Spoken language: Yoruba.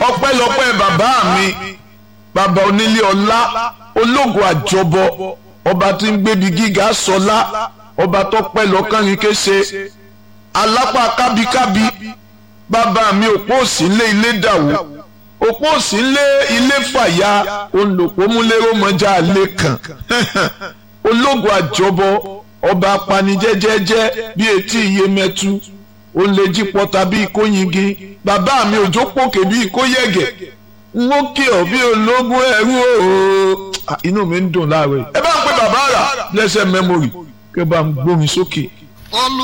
ọpẹ́lọpẹ́ bàbá mi bàbá onílé ọlá ológun àjọbọ ọba tí ń gbébi gíga sọlá ọba tó pẹ́ lọ́kànrin kése alápá kábíkábí bàbá mi òpó òsì ńlé ilé dàwó òpó òsì ńlé ilé fàyà olùpọ̀múlérò mọ́jà alẹ́ kan ológun àjọbọ ọba apanijẹ́jẹ́jẹ́ bíi etí iye mẹ́tu ó lè jí pọ́ta bíi kóyingin bàbá mi òjò pòkè bíi kóyẹ̀gẹ̀ n ó kí ọ bí ológun ẹrú ooo inú mi ń dùn láàárọ̀ yìí ẹ bá ń pe bàbá rà blessed memory kí ẹ bá ń gbómi sókè. olú